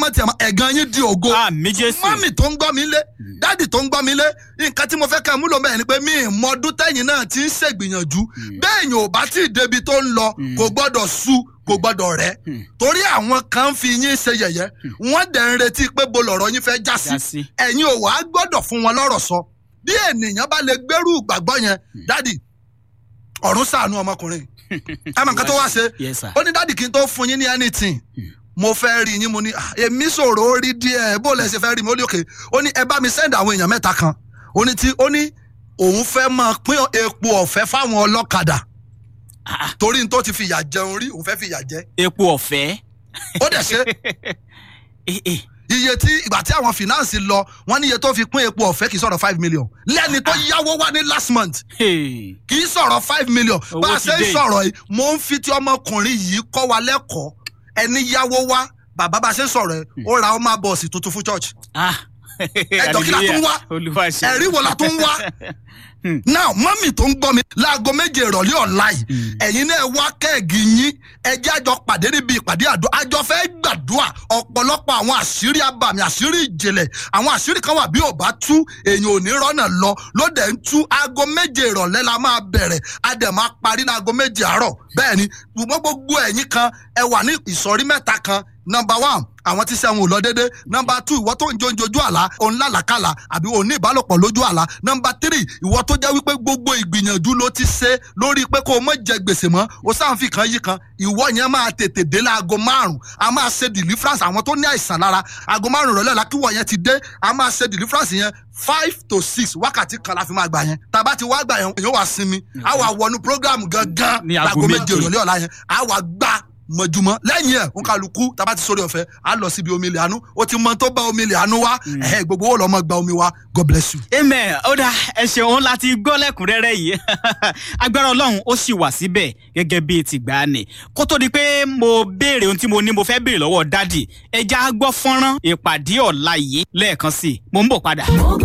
mọ̀ tiẹ̀ mọ̀ ẹ̀gàn yín di ògo àmì jésù mọ́mì tó ń gbọ́ mi lé dáàdì tó ń gbọ́ mi lé nǹkan tí mo fẹ́ kẹ́ ẹ múlò mẹ́rin ni pé mi ì mọ ọdún tẹ́yìn náà ti ń ṣègbìyànjú bẹ́ẹ̀ yẹn ò bá tí ì débi tó ń lọ kò gbọ́dọ̀ sú kò gbọ́dọ̀ rẹ̀ torí àwọn kan ń fi yín ṣe yẹ̀yẹ́ wọ́n dẹ̀ ń retí pé bo lọ̀rọ̀ yín fẹ́ já Já sí. sí ẹ̀yin ò wá gbọ́dọ̀ fún wọn lọ́rọ̀ sọ bí ènìyàn bá lè gbẹ́rù ìgbàgbọ́ yẹn dáàdì ọ̀run ṣàánú ọmọkùnrin ẹ mọ̀ nǹkan tó wá ṣe Yes, sir. ó ní dáàdì kí n tó fún yín ní anything mo fẹ́ rí yín mo ní "Ah, èmi sọ̀rọ̀ ó rí díẹ̀ bó lẹ ṣe fẹ́ rí mi ó ní òkè ó ní ẹ bá mi send àwọn èèyàn mẹ́ta kan ó ní tí ó ní òun fẹ́ máa pín epo ọ̀fẹ́ fáwọn ọlọ́kadà Ah, torí n tó ti fìyà jẹun rí òun fẹ́ fìyà jẹ epo ọ̀fẹ́ ó dẹ̀ ṣe Eh, eh. iye tí ìgbà tí àwọn finance lọ wọ́n ní iye tó fi pín epo ọ̀fẹ́ kì í sọ̀rọ̀ five million lẹ́ni tó yáwó wá ní last month Hey. kì í sọ̀rọ̀ five million Owó bá a ti ṣe ń dé. sọ̀rọ̀ yìí mo ń fi ti ọmọkùnrin yìí kọ́ wa lẹ́kọ̀ọ́ ẹni yáwó wá bàbá bá a ṣe ń sọ̀rọ̀ ẹ̀ ó ra ọmọ bọ́ọ̀sì tuntun fún church Ah. Ẹjọ́ kí la tún wá? Olúwa ṣe. ẹ̀rí wo la tún wá now mọ́mì tó ń gbọ́ mi láago méje ìrọ̀lẹ́ ọ̀la yìí ẹ̀yin náà wá kẹ́ẹ̀gì yín ẹjẹ́ àjọ pàdé níbi ìpàdé àdó àjọ fẹ́ gbàdúrà ọ̀pọ̀lọpọ̀ àwọn àṣírí abàmì àṣírí ìjìnlẹ̀ àwọn àṣírí kan wà bí ò bá tú èèyàn ò ní rọ́nà lọ lóde ń tú aago méje ìrọ̀lẹ́ la máa bẹ̀rẹ̀ a dẹ̀ máa parí ní aago méje àárọ̀ bẹ́ẹ̀ ni ṣùgbọ́n gbogbo ẹ̀yin kan ẹ wà ní ìsọ̀rí mẹ́ta kan number one àwọn tí sẹ́wọ̀n ò lọ dédé number two ìwọ tó ń jó ojú àlá òun lálàkàlà àbí òun ní ìbálòpọ̀ lójú àlá number three ìwọ tó jẹ́ wípé gbogbo ìgbìyànjú ló ti ṣe lórí pé kó o mọ̀ jẹ gbèsè mọ́ o sáǹfì kan yí kan ìwọ yẹn máa tètè dé láago márùn a máa ṣe deliverance àwọn tó ní àìsàn lára aago márùn rọ̀lẹ́ la kí wọ̀ yẹn ti dé a máa ṣe deliverance yẹn five to six wákàtí kan la fi máa gbà yẹn tàbá ti wá gbà yẹn yóò wá sinmi a wà wọnú program gangan Ní aago láago méje méje. ìrọ̀lẹ́ ọ̀la yẹn a wà gbà mọ̀júmọ́ lẹ́yìn ẹ̀ ń kálukú tábà ti sórí ọ̀fẹ́ á lọ síbi omi ilẹ̀ àánú ó ti mọ tó bá omi ilẹ̀ àánú wá ẹ̀hẹ́ gbogbo ó lọ́ mọ́ gba omi wá God bless you. amen ó dá ẹ ṣeun láti gbọ́ lẹ́kùnrẹ́rẹ́ yìí agbára ọlọ́run ó sì wà síbẹ̀ gẹ́gẹ́ bíi tìgbà ni kó tó di pé mo béèrè ohun tí mo ní mo fẹ́ béèrè lọ́wọ́ dádì ẹja gbọ́ fọ́nrán ìpàdé ọ̀la yìí lẹ́ẹ̀kan sí i mo ń bọ̀ padà. Ògo